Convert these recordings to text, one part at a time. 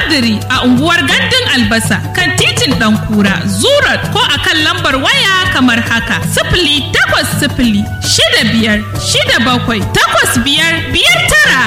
Kadiri a unguwar Gandun Albasa kan titin Ɗankura, Zurat ko a kan lambar waya kamar haka. Sifili takwas sifili shida biyar shida bakwai takwas biyar biyar tara.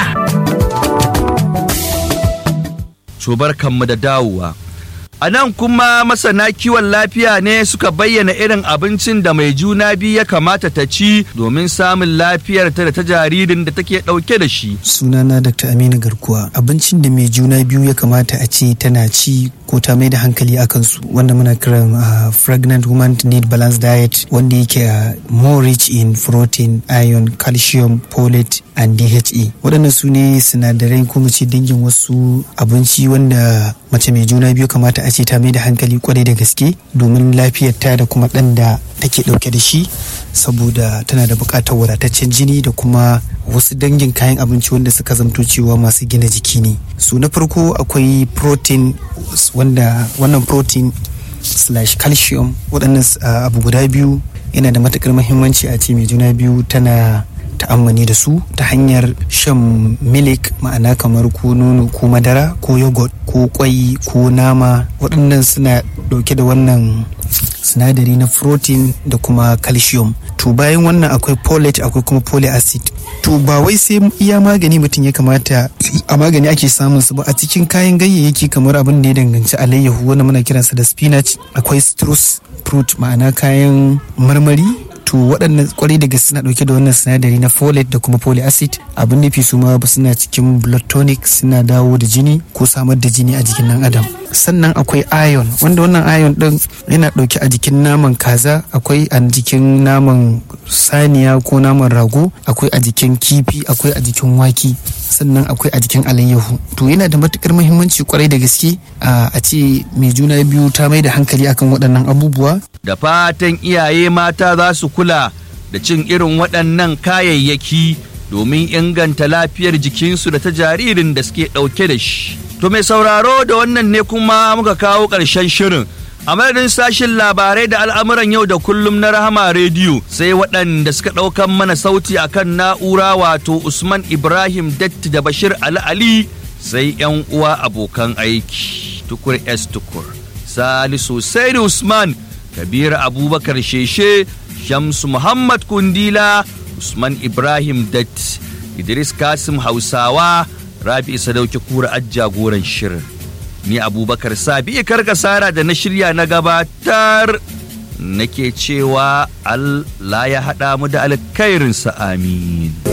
Cobar kanmu da dawowa. A nan kuma masana kiwon lafiya ne suka bayyana irin abincin da mai juna biyu ya kamata ta ci domin samun lafiyar ta da ta jaririn da take ɗauke da shi. sunana dr aminu garkuwa abincin da mai juna biyu ya kamata a ce tana ci ko ta mai da hankali a kansu wanda muna kiran uh, pregnant woman need balance diet wanda yake uh, more rich in protein iron calcium folate and dha waɗannan su ne sinadarai ko mu ce dangin wasu abinci wanda mace mai juna biyu kamata a ce ta mai da hankali kwarai da gaske domin lafiyarta da kuma ɗan da take ɗauke da shi saboda tana da buƙatar wadataccen jini da kuma wasu dangin kayan abinci wanda suka zamto cewa masu gina jiki ne su na farko akwai protein wanda wannan protein slash calcium waɗannan uh, abu guda biyu yana da matuƙar muhimmanci a ce mai juna biyu tana ta'ammani da su ta hanyar shan milik ma'ana kamar ko nono ko madara ko yogurt ko kwai ko nama waɗannan suna ɗauke da wannan sinadari na protein da kuma calcium to bayan wannan akwai folate akwai kuma folic acid to ba wai sai iya magani mutum ya kamata a magani ake samun su ba a cikin kayan ganyayyaki kamar abin da ya danganci alayyahu wanda muna kiransa da spinach akwai citrus fruit ma'ana kayan marmari to waɗannan kwarai da gaske suna ɗauke da wannan sinadari na folate da kuma folic acid abin nufi su ma suna cikin blood tonic suna dawo da jini ko samar da jini a jikin ɗan adam sannan akwai iron wanda wannan iron ɗin yana ɗauke a jikin naman kaza akwai a jikin naman saniya ko naman rago akwai a jikin kifi akwai a jikin waki sannan akwai a jikin alayyahu to yana da matukar muhimmanci kwarai da gaske a ce mai juna biyu ta mai da hankali akan waɗannan abubuwa Da fatan iyaye mata za su kula da cin irin waɗannan kayayyaki domin inganta lafiyar jikinsu da ta jaririn da suke ɗauke da shi. To mai sauraro da wannan ne kuma muka kawo ƙarshen shirin. A madadin sashin labarai da al'amuran yau da kullum na Rahama Rediyo sai waɗanda suka ɗaukan mana sauti akan na'ura wato Usman Ibrahim Datti da Bashir Ali Ali sai 'yan uwa abokan aiki. Tukur S Tukur. Salisu Saidi Usman Kabir Abubakar Sheshe Shamsu Muhammad Kundila Usman Ibrahim Dat Idris Kasim Hausawa Rabi Sadauki Kura jagoran shirin ni Abubakar Sabi karkasara da na shirya na gabatar nake cewa Allah ya haɗa mu da alkhairinsa amin